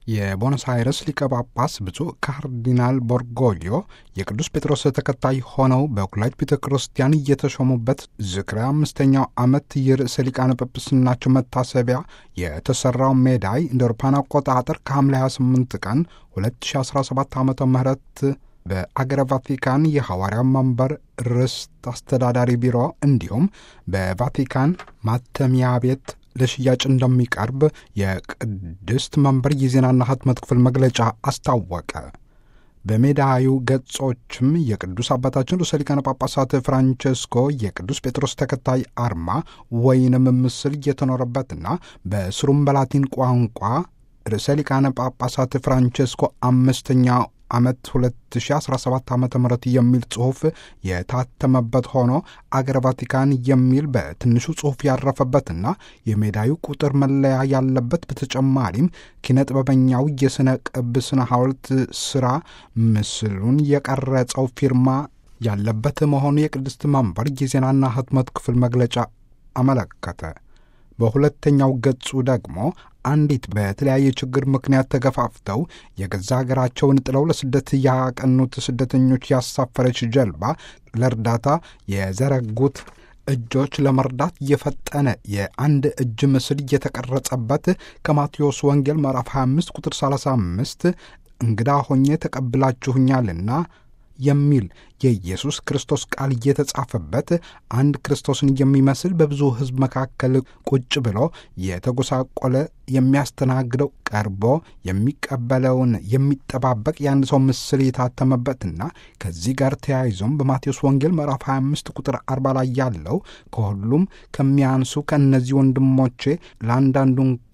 የቦኖስ አይረስ ሊቀ ጳጳስ ብፁዕ ካርዲናል ቦርጎሊዮ የቅዱስ ጴጥሮስ ተከታይ ሆነው በኩላይት ቤተ ክርስቲያን እየተሾሙበት ዝክረ አምስተኛው ዓመት የርዕሰ ሊቃነ ጵጵስናቸው መታሰቢያ የተሰራው ሜዳይ እንደ አውሮፓውያን አቆጣጠር ከሐምሌ 28 ቀን 2017 ዓ ም በአገረ ቫቲካን የሐዋርያ መንበር ርስት አስተዳዳሪ ቢሮ እንዲሁም በቫቲካን ማተሚያ ቤት ለሽያጭ እንደሚቀርብ የቅድስት መንበር የዜናና ህትመት ክፍል መግለጫ አስታወቀ። በሜዳዩ ገጾችም የቅዱስ አባታችን ርዕሰ ሊቃነ ጳጳሳት ፍራንቸስኮ የቅዱስ ጴጥሮስ ተከታይ አርማ ወይንም ምስል እየተኖረበትና በስሩም በላቲን ቋንቋ ርዕሰ ሊቃነ ጳጳሳት ፍራንቸስኮ አምስተኛ ዓመት 2017 ዓ ም የሚል ጽሑፍ የታተመበት ሆኖ አገረ ቫቲካን የሚል በትንሹ ጽሑፍ ያረፈበትና የሜዳዩ ቁጥር መለያ ያለበት በተጨማሪም ኪነ ጥበበኛው የሥነ ቅብ ስነ ሐውልት ሥራ ምስሉን የቀረጸው ፊርማ ያለበት መሆኑ የቅድስት መንበር የዜናና ህትመት ክፍል መግለጫ አመለከተ። በሁለተኛው ገጹ ደግሞ አንዲት በተለያየ ችግር ምክንያት ተገፋፍተው የገዛ ሀገራቸውን ጥለው ለስደት ያቀኑት ስደተኞች ያሳፈረች ጀልባ ለእርዳታ የዘረጉት እጆች ለመርዳት የፈጠነ የአንድ እጅ ምስል እየተቀረጸበት ከማቴዎስ ወንጌል ምዕራፍ 25 ቁጥር 35 እንግዳ ሆኜ ተቀብላችሁኛልና የሚል የኢየሱስ ክርስቶስ ቃል እየተጻፈበት አንድ ክርስቶስን የሚመስል በብዙ ሕዝብ መካከል ቁጭ ብሎ የተጎሳቆለ የሚያስተናግደው ቀርቦ የሚቀበለውን የሚጠባበቅ የአንድ ሰው ምስል የታተመበትና ከዚህ ጋር ተያይዞም በማቴዎስ ወንጌል ምዕራፍ 25 ቁጥር 40 ላይ ያለው ከሁሉም ከሚያንሱ ከእነዚህ ወንድሞቼ ለአንዳንዱ እንኳ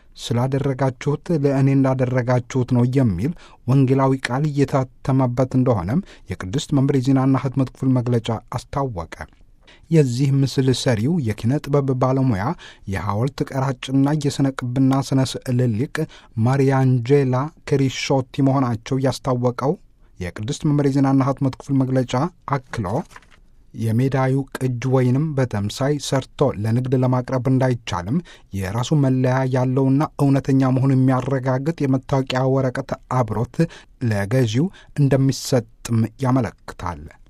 ስላደረጋችሁት ለእኔ እንዳደረጋችሁት ነው የሚል ወንጌላዊ ቃል እየታተመበት እንደሆነም የቅድስት መንበር የዜናና ህትመት ክፍል መግለጫ አስታወቀ። የዚህ ምስል ሰሪው የኪነ ጥበብ ባለሙያ የሐውልት ቀራጭና የሥነ ቅብና ሥነ ስዕል ሊቅ ማሪያንጄላ ክሪሾቲ መሆናቸው ያስታወቀው የቅድስት መንበር የዜናና ህትመት ክፍል መግለጫ አክሎ የሜዳዩ ቅጅ ወይንም በተምሳይ ሰርቶ ለንግድ ለማቅረብ እንዳይቻልም የራሱ መለያ ያለውና እውነተኛ መሆኑ የሚያረጋግጥ የመታወቂያ ወረቀት አብሮት ለገዢው እንደሚሰጥም ያመለክታል።